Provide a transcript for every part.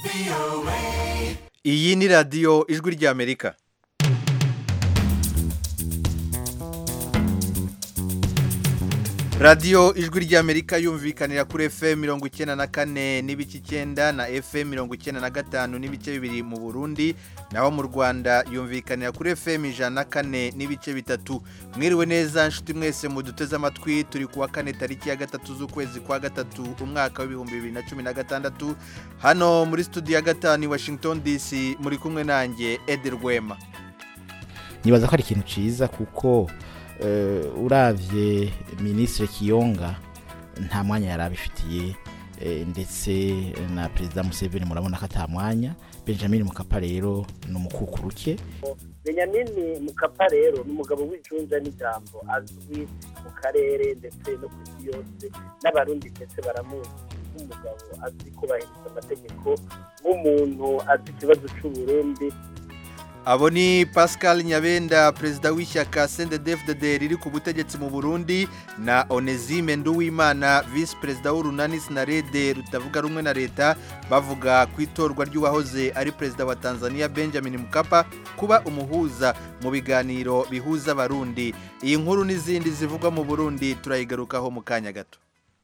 iyi ni radiyo ijwi ry'amerika radiyo ijwi ry'amerika yumvikanira kuri fm mirongo icyenda na kane n'ibice icyenda na fm mirongo icyenda na gatanu n'ibice bibiri mu burundi naho mu rwanda yumvikanira kuri fm ijana na kane n'ibice bitatu mwiriwe neza nshuti mwese muduteze amatwi turi kuwa kane tariki ya gatatu z'ukwezi kwa gatatu umwaka w'ibihumbi bibiri na cumi na gatandatu hano muri studio ya gatanu i washington dc muri kumwe nanjye edi rwema nibaza ko ari ikintu cyiza kuko urabye minisitiri kiyonga nta mwanya yari abifitiye ndetse na perezida museveni murabona ko atamwanya benjamin mukapa rero ni umukukuruke benyamini mukapa rero ni umugabo w'icunja n'ijambo azwi mu karere ndetse no ku isi yose n'abarundi ndetse baramuzi nk'umugabo azi kubahiriza amategeko nk'umuntu azi ikibazo cy'uburundi abo ni pascal nyabenda perezida w'ishyaka cndfdd riri ku butegetsi mu burundi na onezime nduwimana visi perezida w'urunani sinarede rutavuga rumwe na leta bavuga ku itorwa ry'uwahoze ari perezida wa tanzania benjamin mukapa kuba umuhuza mu biganiro bihuza abarundi iyi nkuru n'izindi zivugwa mu burundi turayigarukaho mu kanya gato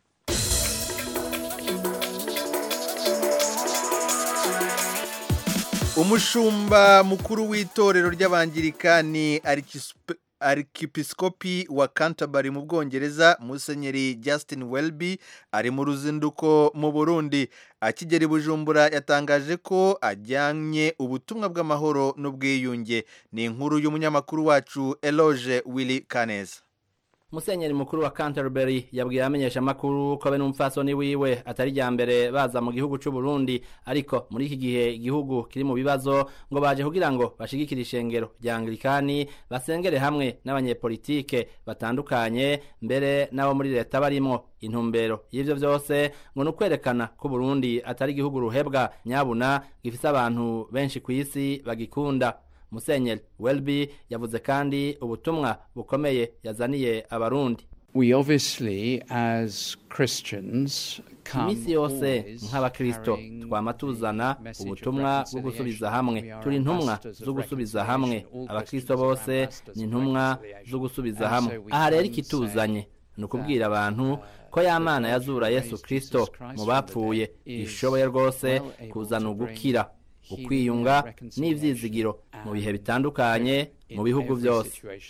umushumba mukuru w'itorero ry'abangirikani arikipisikopi wa canterbury mu bwongereza musenyeri justin welby ari mu ruzinduko mu burundi akigera i bujumbura yatangaje ko ajyanye ubutumwa bw'amahoro n'ubwiyunge ni inkuru y'umunyamakuru wacu eloge willy kaneza musenyeri mukuru wa Canterbury yabwiye amenyesha amakuru ko be n'umupfasoni wiwe atari rya mbere baza mu gihugu cy'u Burundi ariko muri iki gihe igihugu kiri mu bibazo ngo baje kugira ngo bashigikire ishengero rya Anglikani basengere hamwe n'abanyepolitike batandukanye mbere n'abo muri leta barimo intumbero y'ivyo vyose ngo nukwerekana ko Burundi atari igihugu ruhebwa nyabuna gifise abantu benshi ku isi bagikunda musenyeri welby yavuze kandi ubutumwa bukomeye yazaniye abarundi we obviously as christians iminsi yose nk'abakristo twama tuzana ubutumwa bwo gusubiza hamwe turi intumwa zo gusubiza hamwe abakristo bose ni intumwa zo gusubiza hamwe aha rero ikituzanye ni ukubwira abantu ko ya mana yazura yesu kristo mu bapfuye ishoboye rwose kuzana ugukira ukwiyunga n'ibyizigiro mu bihe bitandukanye mu bihugu byose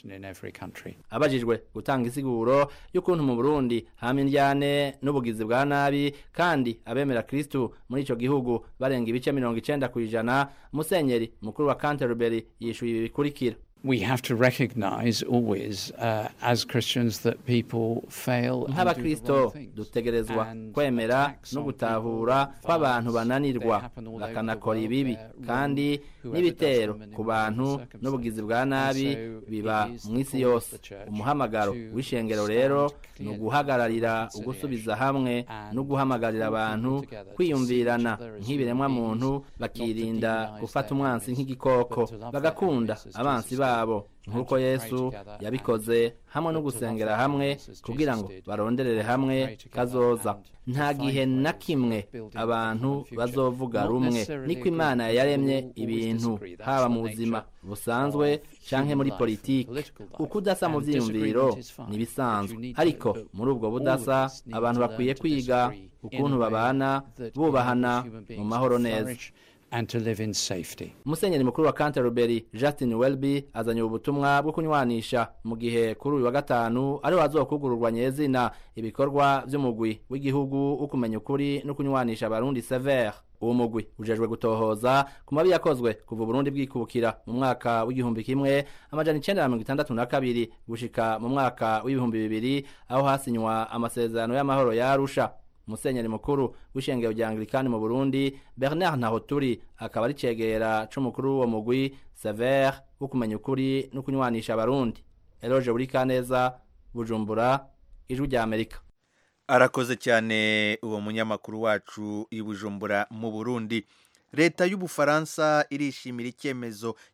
abajijwe gutanga isiguro y'ukuntu mu burundi hama indyane n'ubugizi bwa nabi kandi abemera kirisitu muri icyo gihugu barenga ibice mirongo icyenda ku ijana musenyeri mukuru wa canterbury yishyuye ibi bikurikira we have to recognize always uh, as Christians that people fail nk'abakristo dutegerezwa kwemera no gutahura ko abantu bananirwa bakanakora ibibi kandi n'ibitero ku bantu n'ubugizi bwa nabi biba mu isi yose umuhamagaro w'ishengero rero ni uguhagararira ugusubiza hamwe no guhamagarira abantu kwiyumvirana nk'ibiremwa muntu bakirinda gufata umwansi nk'igikoko bagakunda abansi babo babo nk'uko yesu yabikoze hamwe no gusengera hamwe kugira ngo baronderere hamwe kazoza nta gihe na kimwe abantu bazovuga rumwe niko imana yaremye ibintu haba mu buzima busanzwe canke muri politiki uko udasa mu vyiyumviro ni bisanzwe ariko muri ubwo budasa abantu bakwiye kwiga ukuntu babana bubahana mu mahoro neza and to live in safety. Musenyeri mukuru wa Canterbury Justin Welby azanye ubutumwa bwo kunywanisha mu gihe kuri uyu wa gatanu ari wazokugururwa nyezina ibikorwa by'umugwi w'igihugu ukumenya ukuri no kunywanisha abarundi severe uwo mugwi ujejwe gutohoza ku mabi yakozwe kuva Burundi bwikubukira mu mwaka w'igihumbi kimwe amajana icenda na mirongo itandatu na kabiri gushika mu mwaka w'ibihumbi bibiri aho hasinywa amasezerano y'amahoro ya Arusha musenyeri mukuru w'ishengero rya anglikani mu burundi bernard ntahoturi akaba ari cegera c'umukuru w'uwo mugwi severe wo kumenya ukuri no kunywanisha abarundi eloge buri kaneza bujumbura ijwi rya amerika arakoze cyane uwo munyamakuru wacu i bujumbura mu burundi leta y'ubufaransa irishimira icyemezo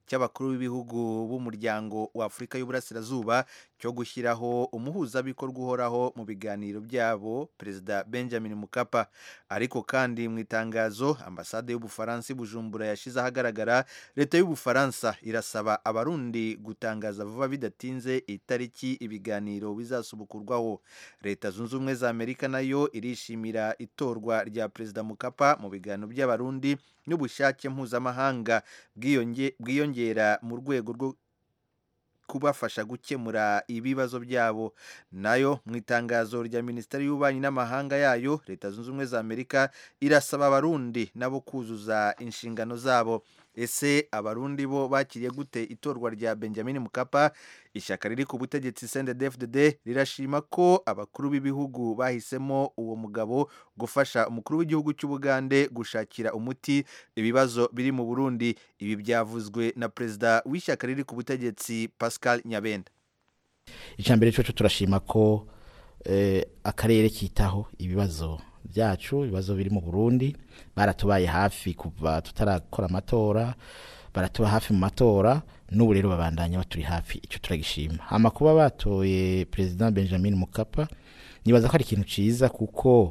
cy'abakuru b'ibihugu b'umuryango wa afurika y'uburasirazuba cyo gushyiraho umuhuzabikorwa uhoraho mu biganiro byabo perezida benjamin mukapa ariko kandi mu itangazo ambasade y'ubufaransa i bujumbura yashyize ahagaragara leta y'ubufaransa irasaba abarundi gutangaza vuba bidatinze itariki ibiganiro bizasubukurwaho leta zunze ubumwe za amerika nayo irishimira itorwa rya perezida mukapa mu biganiro by'abarundi n'ubushake mpuzamahanga bwiyongera mu rwego rwo kubafasha gukemura ibibazo byabo nayo mu itangazo rya minisiteri y'ububanyi n'amahanga yayo leta zunze ubumwe za amerika irasaba abarundi nabo kuzuza inshingano zabo ese abarundi bo bakiriye gute itorwa rya benjamin mukapa ishyaka riri ku butegetsi cndfdd rirashima ko abakuru b'ibihugu bahisemo uwo mugabo gufasha umukuru w'igihugu cy'ubugande gushakira umuti ibibazo biri mu burundi ibi byavuzwe na perezida w'ishyaka riri ku butegetsi pascal nyabenda icya mbere cyo turashima ko akarere kitaho ibibazo byacu ibibazo biri mu burundi baratubaye hafi kuva tutarakora amatora baratuba hafi mu matora n'ubu rero babandanya baturi hafi icyo turagishima hama kuba batoye perezida benjamin mukapa nibaza ko ari ikintu cyiza kuko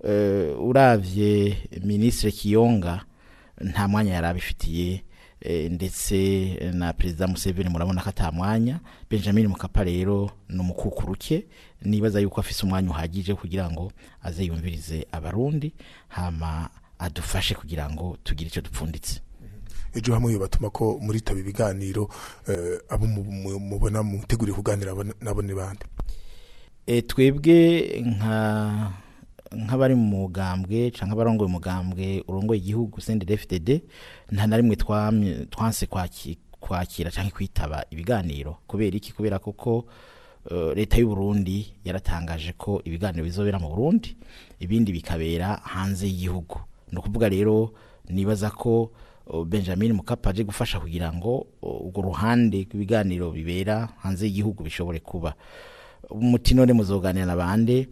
uravye minisitiri kiyonga nta mwanya yari abifitiye ndetse na perezida museveni murabona ko atamwanya benjamin mukapa rero ni umukukuruke nibaza yuko afise umwanya uhagije kugira ngo aze yumvirize abarundi hama adufashe kugira ngo tugire icyo dupfunditse ejo hamwe batuma ko muritaba ibiganiro abo mubona muteguriye kuganira nabo ni bande twebwe nka nk'abari mu mugambwe cyangwa abarongoye umugambwe urongoye igihugu CNDD-FDD nta na rimwe twanse kwakira cyangwa kwitaba ibiganiro kubera iki kubera koko leta y'u Burundi yaratangaje ko ibiganiro bizobera mu Burundi ibindi bikabera hanze y'igihugu ni ukuvuga rero nibaza ko Benjamin Mukapa aje gufasha kugira ngo urwo ruhande rw'ibiganiro bibera hanze y'igihugu bishobore kuba umuti none muzoganira na bande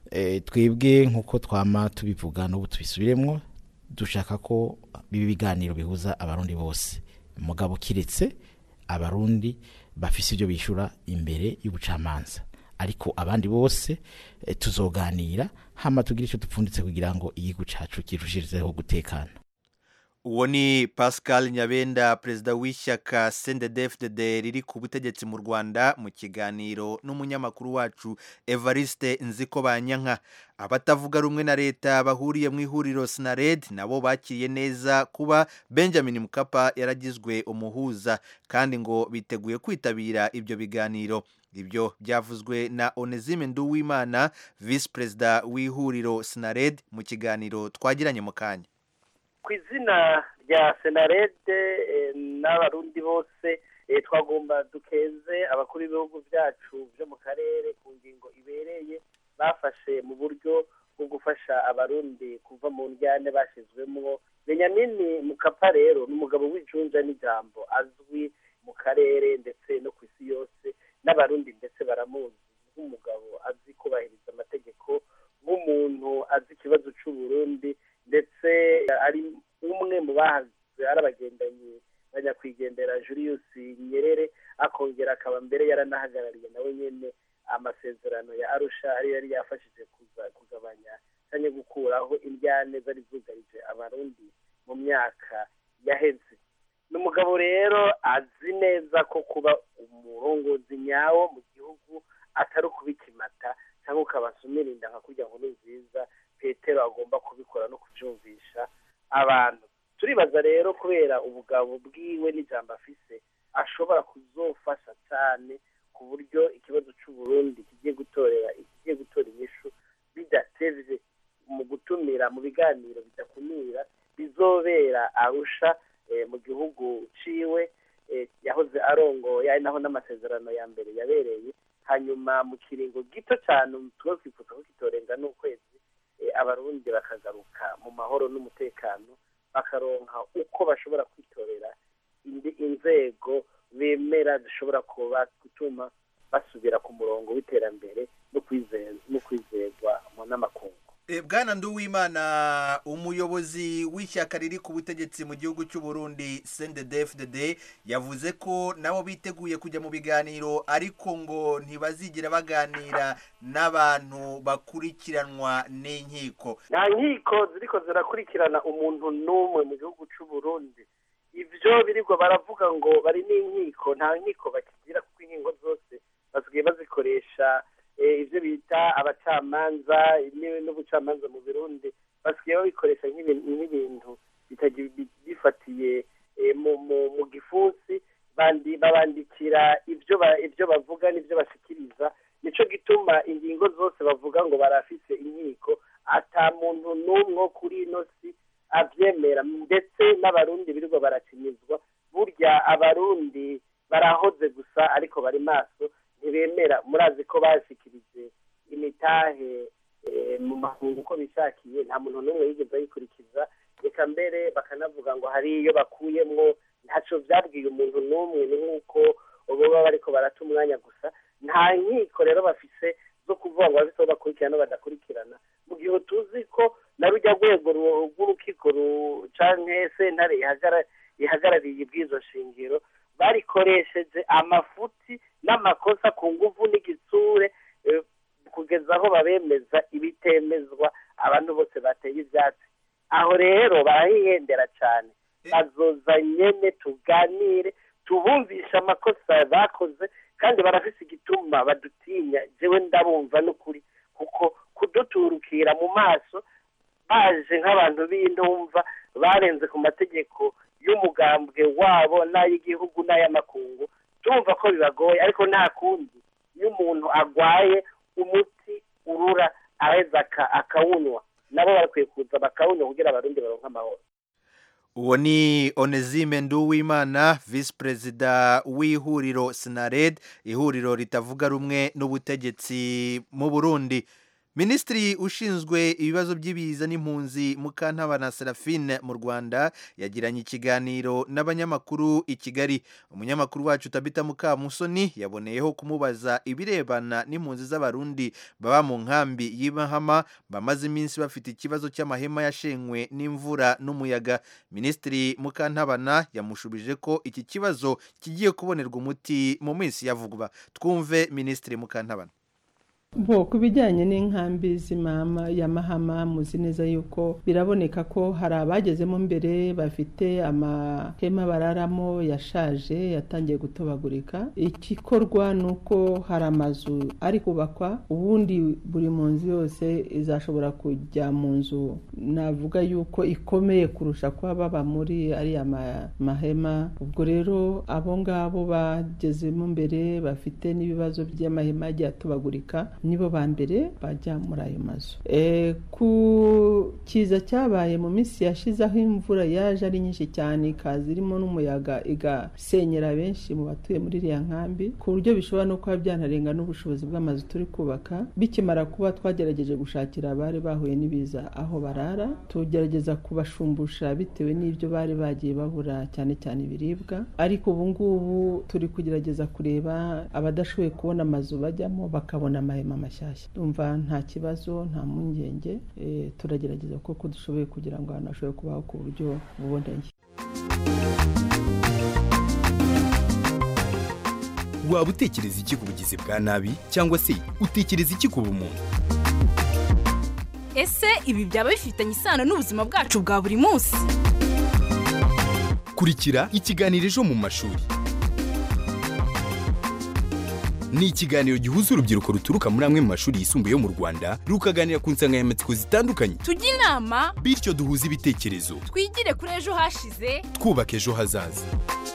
twebwe nk'uko twama tubivuga n'ubu tubisubiremo dushaka ko biba ibiganiro bihuza abarundi bose mugabo kiretse abarundi bafise ibyo bishyura imbere y'ubucamanza ariko abandi bose tuzoganira hama tugire icyo dupfunditse kugira ngo igihugu cyacu kirushirizeho gutekana uwo ni pascal nyabenda perezida w'ishyaka cndfdd riri ku butegetsi mu rwanda mu kiganiro n'umunyamakuru wacu evariste nziko banyanka abatavuga rumwe na leta bahuriye mu ihuriro sinared nabo bakiriye neza kuba benjamin mukapa yaragizwe umuhuza kandi ngo biteguye kwitabira ibyo biganiro ibyo byavuzwe na onezime nduwimana visi perezida w'ihuriro sinared mu kiganiro twagiranye mu kanya ku izina rya senarede n'abarundi bose twagomba dukeze abakuru b'ibihugu byacu byo mu karere ku ngingo ibereye bafashe mu buryo bwo gufasha abarundi kuva mu njyane bashyizwemo benyamini mukapa rero ni umugabo w'ijunja n'ijambo azwi mu karere ndetse no ku isi yose n'abarundi ndetse baramuzi nk'umugabo azi kubahiriza amategeko nk'umuntu azi ikibazo cy'uburundi ndetse ari umwe mu bahaze ari abagendanyi banyakwigendera Julius Nyerere akongera akaba mbere yaranahagarariye nawe nyene amasezerano ya Arusha ari yari yafashije kugabanya cyangwa gukuraho indyane zari zugarije abarundi mu myaka yaheze ni umugabo rero azi neza ko kuba umurongozi nyawo mu gihugu atari ukubikimata cyangwa ukabasumira inda nka kurya ngo ni nziza petero agomba kubikora no kubyumvisha abantu turibaza rero kubera ubugabo bwiwe n'ijambo afise ashobora kuzofasha cyane ku buryo ikibazo cy'uburundi kigiye gutorera kigiye gutora inyishu bidatevye mu gutumira mu biganiro bidakumira bizobera arusha mu gihugu ciwe yahoze arongoye ari naho n'amasezerano ya mbere yabereye hanyuma mu kiringo gito cyane tuba twifuza ko kitorenga n'ukwezi abarundi bakagaruka mu mahoro n'umutekano bakaronka uko bashobora kwitorera inzego bemera zishobora kuba gutuma basubira ku murongo w'iterambere no kwizerwa mu n'amakungu bwana nduwimana umuyobozi w'ishyaka riri ku butegetsi mu gihugu cy'u Burundi CNDD-FDD yavuze ko nabo biteguye kujya mu biganiro ariko ngo ntibazigera baganira n'abantu bakurikiranwa n'inkiko nta nkiko ziriko zirakurikirana umuntu n'umwe mu gihugu cy'u Burundi ibyo birirwa baravuga ngo bari n'inkiko nta nkiko bakigira kuko inkingo zose basigaye bazikoresha ibyo bita abacamanza n'ubucamanza mu Burundi basigaye babikoresha nk'ibintu bifatiye mu gifunsi babandikira ibyo bavuga n'ibyo bashikiriza nicyo gituma ingingo zose bavuga ngo barafise inkiko ata muntu n'umwe wo kuri ino si abyemera ndetse n'abarundi birirwa barakinizwa burya abarundi barahoze gusa ariko bari maso ntibemera murazi ko bashikirije imitahe mu makungu uko bishakiye nta muntu n'umwe yigeze ayikurikiza reka mbere bakanavuga ngo hari iyo bakuyemwo ntacyo byabwiye umuntu n'umwe ni nk'uko baba bariko barata umwanya gusa nta nkiko rero bafise zo kuvuga ngo bafise aho bakurikirana badakurikirana mu gihe tuzi ko na rujya rwego rw'urukiko canke sentare ihagarariye ibwizo shingiro barikoresheje amafuti n'amakosa ku nguvu n'igitsure kugeza aho babemeza ibitemezwa abantu bose bateye ibyatsi aho rero barahihendera cyane bazoza nyene tuganire tubumvisha amakosa bakoze kandi barafise igituma badutinya jewe ndabumva n'ukuri kuko kuduturukira mu maso baje nk'abantu b'intumva barenze ku mategeko y'umugambwe wabo n'ay'igihugu n'ay'amakungu tumva ko bibagoye ariko nta kundi iyo umuntu agwaye umuti urura aheza akawunywa nabo barakwiye kuza bakawunywa kugira abarundi baronke amahoro uwo ni onezime nduwimana visi perezida w'ihuriro sinared ihuriro ritavuga rumwe n'ubutegetsi mu burundi minisitiri ushinzwe ibibazo by'ibiza n'impunzi mukantabana serafine mu rwanda yagiranye ikiganiro n'abanyamakuru i kigali umunyamakuru wacu tabita mukamusoni yaboneyeho kumubaza ibirebana n'impunzi z'abarundi baba mu nkambi y'imahama bamaze iminsi bafite ikibazo cy'amahema yashenywe n'imvura n'umuyaga minisitiri mukantabana yamushubije ko iki kibazo kigiye kubonerwa umuti mu minsi ya vuba twumve minisitiri mukantabana bo ku bijyanye n'inkambi z'imama ya mahama muzi neza yuko biraboneka ko hari abagezemo mbere bafite amahema bararamo yashaje yatangiye gutobagurika igikorwa ni uko hari amazu ari kubakwa ubundi buri mu nzu yose izashobora kujya mu nzu navuga yuko ikomeye kurusha kuba baba muri ariya mahema ubwo rero abo ngabo bagezemo mbere bafite n'ibibazo by'amahema agiye atobagurika nibo ba mbere bajya muri ayo mazu ku kiza cyabaye mu minsi yashize aho imvura yaje ari nyinshi cyane ikaza irimo n'umuyaga igasenyera benshi mu batuye muri iriya nkambi ku buryo bishobora no kuba byanarenga n'ubushobozi bw'amazu turi kubaka bikimara kuba twagerageje gushakira abari bahuye n'ibiza aho barara tugerageza kubashumbusha bitewe n'ibyo bari bagiye babura cyane cyane ibiribwa ariko ubu ngubu turi kugerageza kureba abadashoboye kubona amazu bajyamo bakabona amahema mashyashya umva nta kibazo nta mpungenge turagerageza koko dushoboye kugira ngo abantu bashobore kubaho ku buryo buboneye waba utekereza iki ku bugizi bwa nabi cyangwa se utekereza iki ku bumuntu ese ibi byaba bifitanye isano n'ubuzima bwacu bwa buri munsi kurikira ikiganiro ejo mu mashuri ni ikiganiro gihuza urubyiruko ruturuka muri amwe mu mashuri yisumbuye yo mu rwanda rukaganira ku nsanganyamatsiko zitandukanye tujye inama bityo duhuze ibitekerezo twigire kuri ejo hashize twubaka ejo hazaza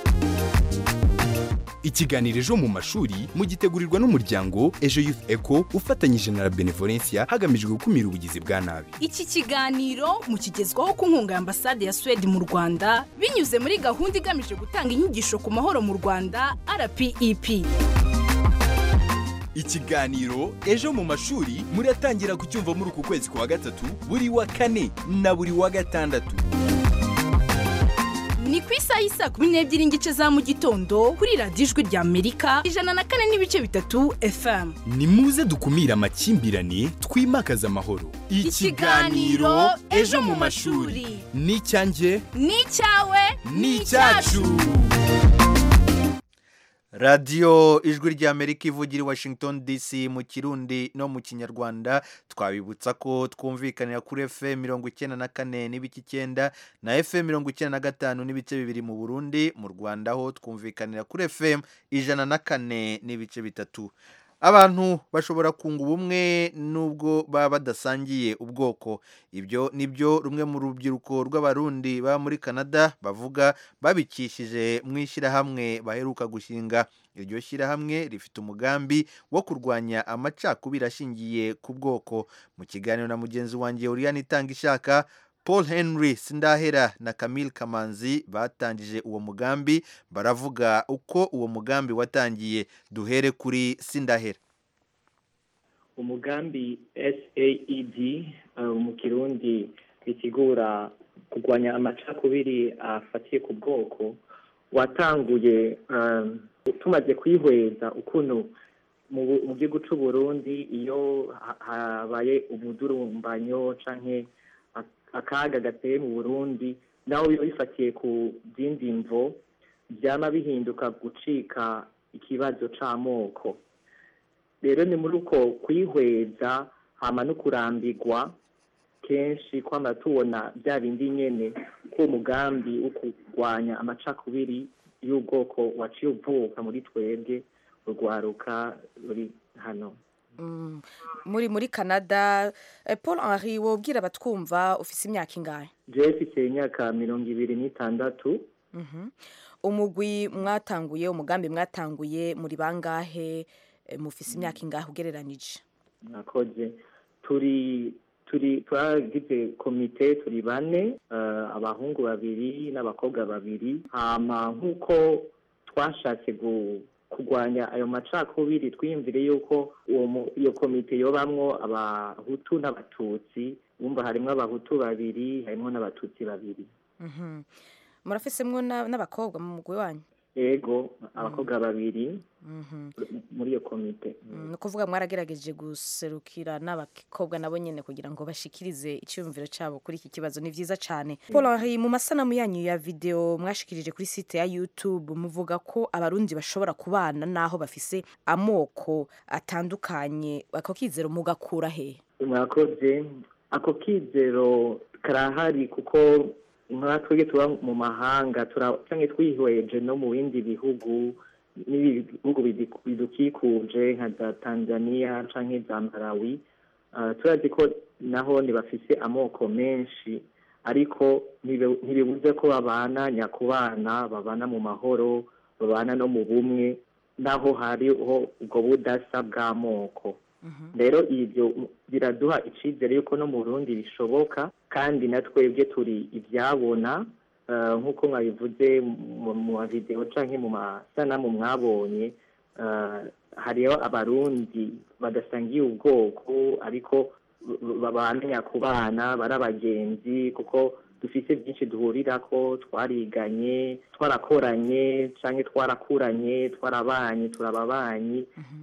ikiganiro ejo mu mashuri mugitegurirwa n'umuryango ejo youth eco ufatanyije na benevolencia hagamijwe gukumira ubugizi bwa nabi iki kiganiro mukigezwaho ku nkunga ya ambasade ya suwede mu rwanda binyuze muri gahunda igamije gutanga inyigisho ku mahoro mu rwanda rpep ikiganiro ejo mu mashuri muratangira kucyumva muri uku kwezi kwa gatatu buri wa kane na buri wa gatandatu ni ku isaha y'isaa kumi n'ebyiri n'igice za mu gitondo kuri radiyo ijwi rya amerika ijana na kane n'ibice bitatu fm ni muze dukumire amakimbirane twimakaze amahoro Ikiganiro Ejo mu mashuri. ni icyanjye ni icyawe ni icyacu radiyo ijwi ry'amerika ivugira i washington dc mu kirundi no mu kinyarwanda twabibutsa ko twumvikanira kuri fm mirongo icyenda na kane n'ibice icyenda na fm mirongo icyenda na gatanu n'ibice bibiri mu burundi mu rwanda ho twumvikanira kuri fm ijana na kane n'ibice bitatu abantu bashobora kunga ubumwe nubwo baba badasangiye ubwoko ibyo nibyo rumwe mu rubyiruko rw'abarundi baba muri canada bavuga babikishije mu ishyirahamwe baheruka gushinga iryo shyirahamwe rifite umugambi wo kurwanya amacakubiri ashingiye ku bwoko mu kiganiro na mugenzi wanjye uriyani itanga ishaka paul henry sindahera na camille kamanzi batangije uwo mugambi baravuga uko uwo mugambi watangiye duhere kuri sindahera umugambi saed uh, mu kirundi bisigura kurwanya amacakubiri afatiye ku bwoko watanguye um, tumaze kwihweza ukuntu mu bu- mu gihugu c'u Burundi iyo ha- habaye umudurumbanyo canke ak- akaga gateye mu Burundi naho biba bifatiye ku zindi mvo vyama bihinduka gucika ikibazo c'amoko rero ni muri uko kwihweza hama no kurambirwa kenshi kwama tubona bya bindi nyene ko umugambi wo kurwanya amacakubiri y'ubwoko waciye uvuka muri twebwe urwaruka ruri hano Mm, muri muri canada Eh, paul henri wobwira abatwumva ufise imyaka ingahe jewe mfise imyaka mirongo ibiri n'itandatu Mhm. umugwi mwatanguye umugambi mwatanguye muri bangahe Eh, mufise imyaka ingahe ugereranije mwakoze turi turi twagize komite turi bane eh, abahungu babiri n'abakobwa babiri hama nk'uko twashatse gu- kurwanya ayo macakubiri twiyumvire yuko uwo mu- iyo komite yobamwo abahutu n'abatutsi bumva harimwo abahutu babiri harimwo n'abatutsi babiri Mhm. murafisemwo na- n'abakobwa mu mugwi wanyu ego abakobwa babiri Mhm. muri iyo komite Mm, ni ukuvuga mwaragerageje guserukira n'abakobwa nabo nyene kugira ngo bashikirize icyumviro cyabo kuri iki kibazo ni vyiza cyane paul henri mu masanamu yanyu ya video mwashikirije kuri site ya youtube muvuga ko abarundi bashobora kubana n'aho bafise amoko atandukanye ako kizero mugakura he mwakoze ako kizero karahari kuko nka twebwe tuba mu mahanga tura- canke twihweje no mu bindi bihugu n'ibihugu bidi- bidukikuje nka za tanzania canke za malawi Ah, turazi ko naho ntibafise amoko menshi ariko ntibe- ntibibuze ko babana nyakubana babana mu mahoro babana no mu bumwe naho hariho ubwo budasa bw'amoko rero ibyo biraduha icyizere yuko no mu Burundi bishoboka kandi na twebwe turi ibyabona eh, nk'uko mwabivuze mu mu mavideo cyangwa mu masanamu mwabonye eh, hariho abarundi badasangiye ubwoko ariko b- babana nyakubana bari abagenzi kuko dufise byinshi duhurira ko twariganye twarakoranye cyangwa twarakuranye twarabanye turababanyi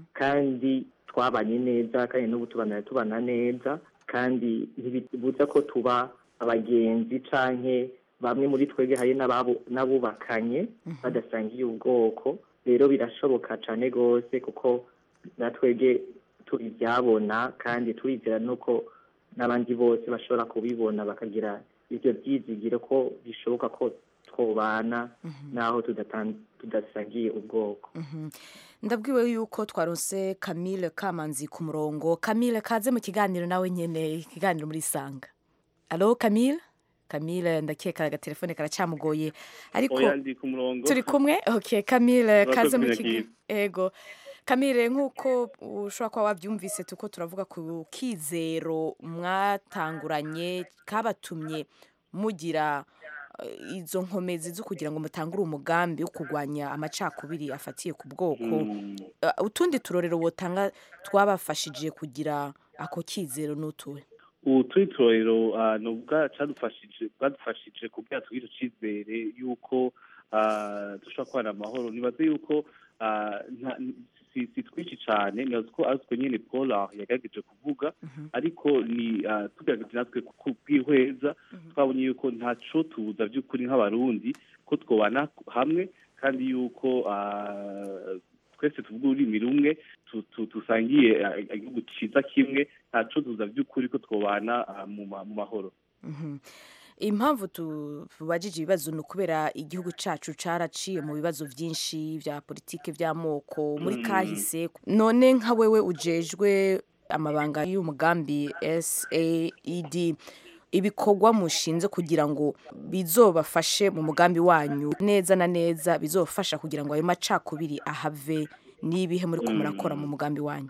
kandi twabanye neza kandi n'ubu tubana tubana neza kandi ntibibuza ko tuba abagenzi canke bamwe muri twebwe hari n'ababo- n'abubakanye badasangiye ubwoko rero birashoboka cane rwose kuko na twebwe turi ibyabona kandi turizera nuko n'abandi bose bashobora kubibona bakagira ibyo byizigiro ko bishoboka ko twobana naho tudatan- tudasangiye ubwoko Mhm. ndabwiwe yuko twaronse camille kamanzi ku murongo camille kaze mu kiganiro nawe nyene ikiganiro muri sanga alo camille camille ndakeka agatelefone karacamugoye ariko oya ndi ku murongo turi kumwe okay camille Murakoze kaze mu kunyakira. kiganiro ego camille nk'uko ushobora kuba wabyumvise tuko turavuga ku kizero mwatanguranye kabatumye mugira eh, izo nkomezi zo kugira ngo mutangure umugambi wo kurwanya amacakubiri afatiye ku bwoko Eh, utundi turorero wotanga twabafashije kugira ako kizero n'utuwe ubu turitorero ah, ni ubwa cadufashije bwadufashije kugira tugire icizere yuko ah, dushobora kubana amahoro nibaze yuko ah, nta- si si twinshi cyane nibaze ko ari twe nyene paul yagerageje kuvuga ariko ni ah, tugerageje natwe kubwihweza twabonye yuko ntaco tuza by'ukuri nk'abarundi ko twobana hamwe kandi yuko ah, twese tuvuga ururimi rumwe tu- tu- dusangiye ah, igihugu ciza kimwe ntaco tuza by'ukuri ko twobana ah, mu ma- mu mahoro Mhm. impamvu tubajije ibibazo ni ukubera igihugu cyacu cyaraciye mu bibazo byinshi bya politiki by'amoko muri Mm. kahise none nka wewe ujejwe amabanga y'umugambi saed ibikorwa mushinze kugira ngo bizobafashe mu mugambi wanyu neza na neza bizofasha kugira ngo ayo macakubiri ahave n'ibihe muri ko Mm. murakora mu mugambi wanyu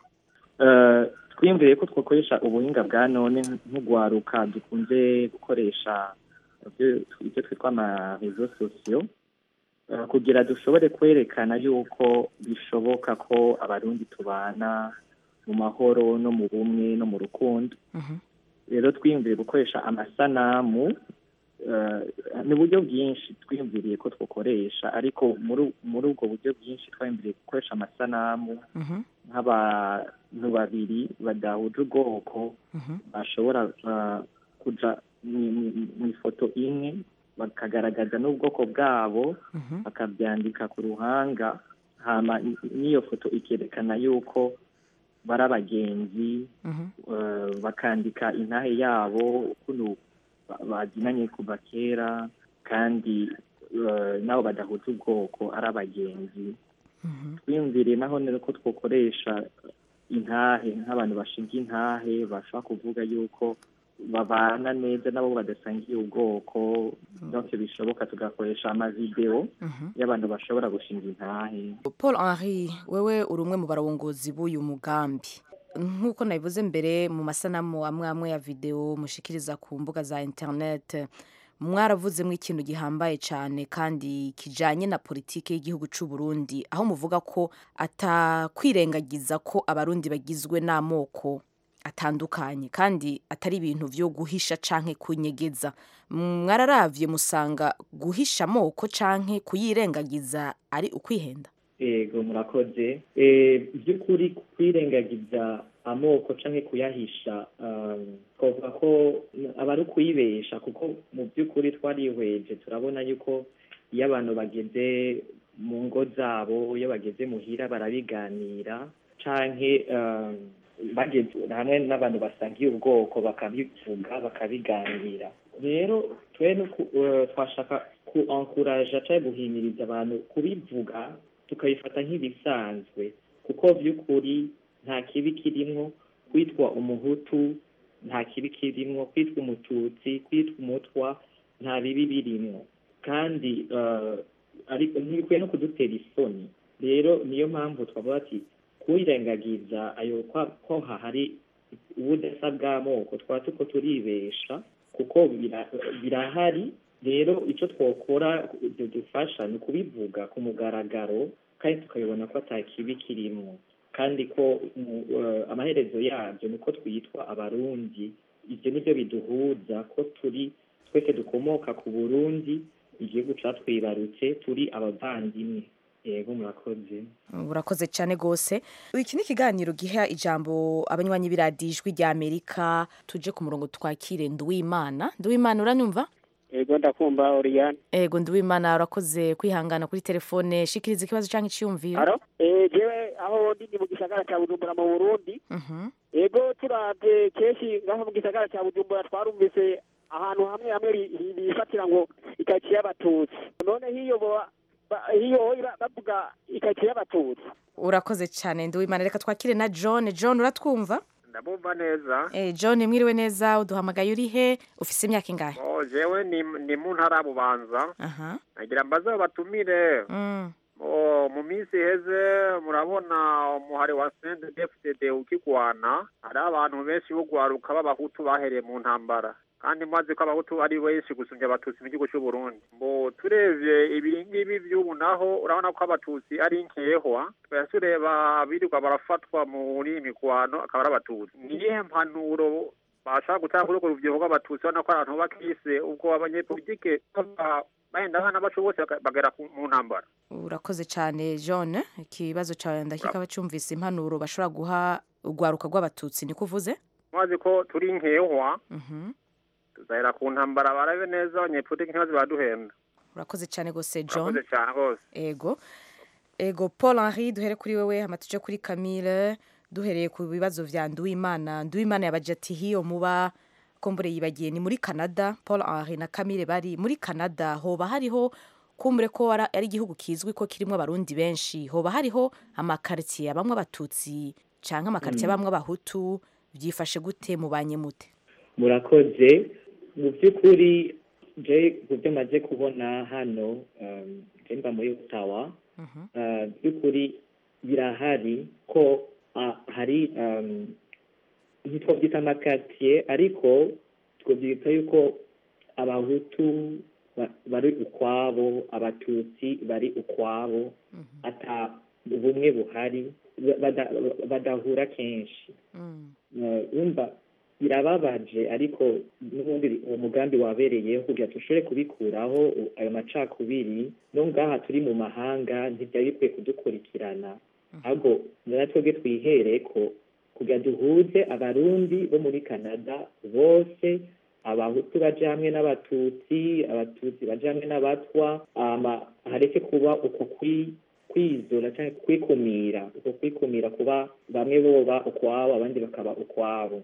Eh, twiyumviye ko twakoresha ubuhinga bwa none nk'ugwaruka dukunze gukoresha ibyo ibyo twitwa amarezo sosiyo eh, kugira dushobore kwerekana yuko bishoboka ko abarundi tubana mu mahoro no mu bumwe no mu rukundo rero twiyumviye gukoresha amasanamu eh, ni uburyo bwinshi twiyumviriye ko twakoresha ariko muri muri ubwo buryo bwinshi twiyumviriye gukoresha amasanamu nk'abantu babiri badahuje ubwoko bashobora uh, kuja mu- mu- mu ifoto imwe bakagaragaza n'ubwoko bwabo bakabyandika ku ruhanga hama n- n'iyo foto ikerekana yuko bari abagenzi uh, bakandika intahe yabo ukuntu ba- bazinanye kuva kera kandi uh, nabo badahuje ubwoko ari abagenzi twiyumviriye naho neza ko twakoresha intahe nk'abantu bashinga intahe bashobora kuvuga yuko babana neza nabo badasangiye ubwoko byose bishoboka tugakoresha amavideo y'abantu bashobora gushinga intahe paul henri wewe uri umwe mu barongozi b'uyu mugambi nk'uko nabivuze mbere mu masanamu amwe amwe ya videwo mushikiriza ku mbuga za interineti mwaravuzemo ikintu gihambaye cyane kandi kijyanye na politiki y'igihugu cy'u Burundi aho muvuga ko atakwirengagiza ko abarundi bagizwe n'amoko atandukanye kandi atari ibintu byo guhisha canke kunyegeza mwararavye musanga guhisha amoko canke kuyirengagiza ari ukwihenda ego murakoze Eh, by'ukuri kwirengagiza amoko canke kuyahisha um, twavuga ko aba ari ukuyibesha kuko mu by'ukuri twarihweje turabona yuko iyo abantu bageze mu ngo zabo iyo bageze muhira barabiganira canke um, bageze hamwe n'abantu basangiye ubwoko bakabivuga bakabiganira rero twe nuku- eh, twashaka ku ankuraja canke guhimiriza abantu kubivuga tukabifata nk'ibisanzwe kuko by'ukuri nta kibi kirimwo kwitwa umuhutu nta kibi kirimwo kwitwa umututsi kwitwa umutwa nta bibi birimwo kandi eh, ariko ntibikwiye no kudutera isoni rero niyo mpamvu twavuga ati kwirengagiza ayo kwa- ko hahari ubudasa bw'amoko twaba tuko turibesha kuko bira- birahari rero icyo twakora dufasha ni ukubivuga ku mugaragaro kandi tukabibona ko ata kibi kirimo kandi ko mu- eh, amaherezo yabyo ni uko twitwa abarundi ibyo ni byo biduhuza ko turi twese dukomoka ku burundi igihugu catwibarutse turi abavandimwe yego murakoze urakoze cyane rwose iki ni ikiganiro giha ijambo abanywanyi b'iradijwi rya amerika tuje ku murongo twakire nduwimana nduwimana uranyumva ego ndakumva oriyane ego nduwimana urakoze kwihangana kuri telefone shikiriza ikibazo cyangwa icyiyumviro aro eh jewe aho ndi ni mu gisagara cya bujumbura mu burundi ego turavye kenshi ngaho mu gisagara cya bujumbura twarumvise ahantu hamwe hamwe ri- ri- bifatira ngo ikaritsiye y'abatutsi none hiyo bo- ba- hiyo ba- bavuga ikaritsiye y'abatutsi urakoze cyane nduwimana reka twakire na john john uratwumva ndabumva neza Eh, john mwiriwe neza uduhamagaye uri he ufise imyaka ingahe oh jewe ni ni mu ntara ya bubanza aha nagira mbaze batumire Mm. oh mu minsi iheze murabona umuhari wa CNDD-FDD ukigwana hari abantu benshi bo gwaruka b'abahutu bahereye mu ntambara kandi maze ko abahutu ari benshi gusumbya abatutsi mu gihugu cy'u Burundi mbo turebye ibi ngibi by'ubu naho urabona ko abatutsi ari nkehwa twaya tureba birirwa barafatwa muri iyi mikwano akaba ari abatutsi ni iyihe mpanuro bashaka gutanga kuri urwo rubyiruko rw'abatutsi ubona ko ari abantu bakise ubwo abanyepolitike baba- bahenda abana bacu bose baka- bagera ku- mu ntambara urakoze cyane john ikibazo cyawe ndakeka bacyumvise impanuro bashobora guha urwaruka rw'abatutsi niko uvuze maze ko turi nkehwa Mhm. tuzahera ku ntambara barabe neza abanyepolitike ntibaze baduhenda urakoze cyane rwose john urakoze cyane rwose ego ego paul henri duhere kuri wewe hama tuje kuri camille duhereye ku bibazo vya nduwimana nduwimana yabaje ati hiyo muba kombure yibagiye ni muri canada paul henri na camille bari muri canada hoba hariho kumbure ko ara- ari igihugu kizwi ko kirimo abarundi benshi hoba hariho amakaritiye abamwe abatutsi canke amakaritiye Mm. abamwe abahutu byifashe gute mubanye mute murakoze mu by'ukuri je ku byo maze kubona hano um, je mba muri utawa uh, by'ukuri birahari ko uh, hari um, ntitwabyita amakatiye ariko twabyita yuko abahutu ba- bari ukwabo abatutsi bari ukwabo ata ubumwe buhari bada- badahura kenshi Eh, wumva birababaje ariko n'ubundi uwo mugambi wabereyeho kugira ngo dushobore kubikuraho u- ayo macakubiri no ngaha turi mu mahanga ntibyari bikwiye kudukurikirana ahubwo natwebwe twihere ko kugira duhuze abarundi bo muri canada bose abahutu baje hamwe n'abatutsi abatutsi baje hamwe n'abatwa ama hareke kuba uko kwi kwizora cyangwa kwikumira uko kwikumira kuba bamwe boba ukwabo abandi bakaba ukwabo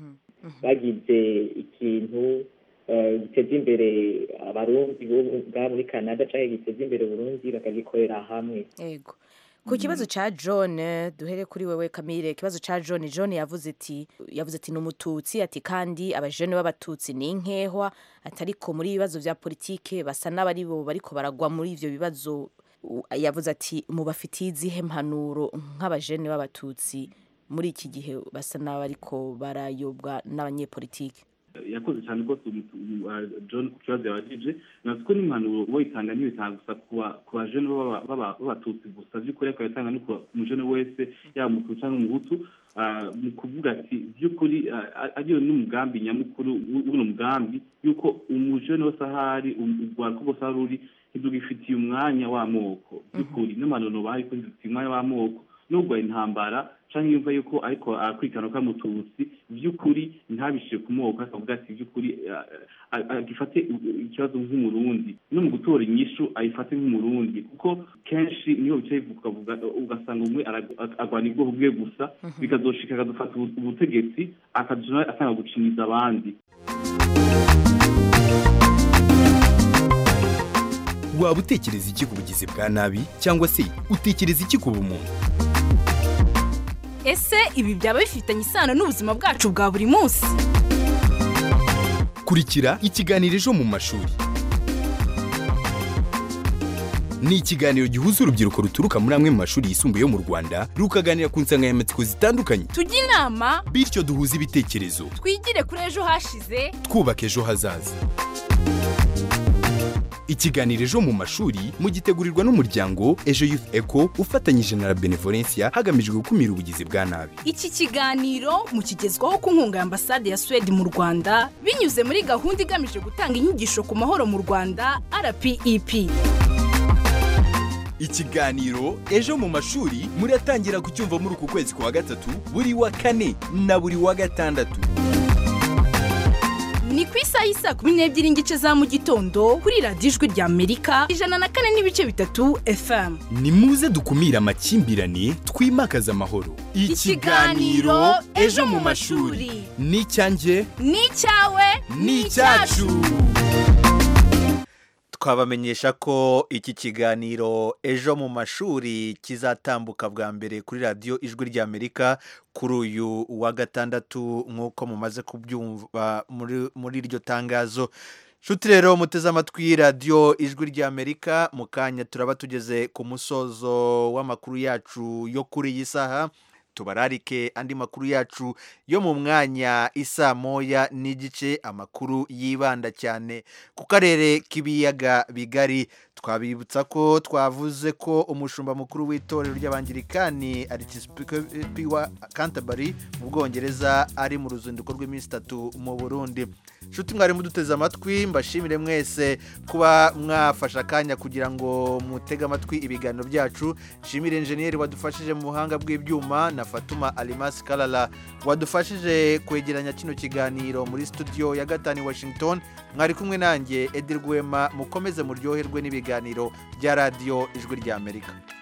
bagize ikintu eh, giteza imbere abarundi bo bwa muri canada cyangwa giteza imbere uburundi bakagikorera hamwe ego ku kibazo cya john duhere kuri wewe kamire ikibazo cya john john yavuze ati yavuze ati ni umututsi ati kandi abajene b'abatutsi ni inkehwa ati ariko muri ibibazo bya politike basa n'abari bo bariko baragwa muri ivyo bibazo U- yavuze ati mubafitiye izihe mpanuro nk'abajene b'abatutsi muri iki gihe basa n'abariko barayobwa n'abanyepolitike yakoze cyane rwose umu- umu- uh, john ku kibazo yabajije natwe ko n'impanuro woyitanga ntibitanga gusa ku ba- ku bajene b'aba- b'aba- b'abatutsi gusa by'ukuri ariko yatanga no ku mujene wese yaba umututsi cyangwa umuhutu uh, mu kuvuga ati by'ukuri uh, ariyo n'umugambi nyamukuru w- w'uno mugambi yuko umujene wese ahari urwaruka rwose aho ruri ntidugifitiye umwanya w'amoko by'ukuri n'impanuro bahaye ko ntidufitiye umwanya w'amoko nubwo intambara cyangwa yumva yuko ariko akurikirana ko ari umututsi by'ukuri ntabishyire ku moko akavuga ati by'ukuri ah, ah, agifate ikibazo nk'umurundi no mu gutora inyishu ayifate nk'umurundi kuko kenshi niyo bicaye ukavuga ugasanga umwe aragu- agwana ubwoko bwe gusa bikazoshika akadufata ubu- ubutegetsi akaja asanga guciniza abandi waba utekereza iki ku bugizi bwa nabi cyangwa se utekereza iki ku bumuntu ese ibi byaba bifitanye isano n'ubuzima bwacu bwa buri munsi kurikira ikiganiro ejo mu mashuri ni ikiganiro gihuza urubyiruko ruturuka muri amwe mu mashuri yisumbuye yo mu rwanda rukaganira ku nsanganyamatsiko zitandukanye tujye inama bityo duhuze ibitekerezo twigire kuri ejo hashize twubaka ejo hazaza ikiganiro ejo mu mashuri mugitegurirwa n'umuryango ejo youth eco ufatanyije na la benevolencia hagamijwe gukumira ubugizi bwa nabi iki kiganiro mukigezwaho ku nkunga ya ambasade ya suwede mu rwanda binyuze muri gahunda igamije gutanga inyigisho ku mahoro mu rwanda rpep ikiganiro ejo mu mashuri muratangira kucyumva muri uku kwezi kwa gatatu buri wa kane na buri wa gatandatu ni ku isaha y'isaa kumi n'ebyiri n'igice za mu gitondo kuri radiyo ijwi rya amerika ijana na kane n'ibice bitatu fm ni muze dukumire amakimbirane twimakaze amahoro Ikiganiro Ejo mu Mashuri. ni icyanjye ni icyawe ni icyacu twabamenyesha ko iki kiganiro ejo mu mashuri kizatambuka bwa mbere kuri radiyo ijwi ry'amerika kuri uyu wa gatandatu nk'uko mumaze kubyumva muri muri iryo tangazo nshuti rero muteze amatwi radiyo ijwi ry'amerika mu kanya turaba tugeze ku musozo w'amakuru yacu yo kuri iyi saha tubararike andi makuru yacu yo mu mwanya isa moya n'igice amakuru yibanda cyane ku karere k'ibiyaga bigari twabibutsa ko twavuze ko umushumba mukuru w'itorero ry'abangirikani arikisipi wa canterbury mu bwongereza ari mu ruzinduko rw'iminsi itatu mu burundi nshuti mwari muduteze amatwi mbashimire mwese kuba mwafashe akanya kugira ngo mutege amatwi ibiganiro byacu nshimire enjeniyeri wadufashije mu buhanga bw'ibyuma na fatuma alimasi karara wadufashije kwegeranya kino kiganiro muri studio ya gatanu i washington mwari kumwe nanjye edi rwema mukomeze muryoherwe n'ibiganiro bya radiyo ijwi ry'amerika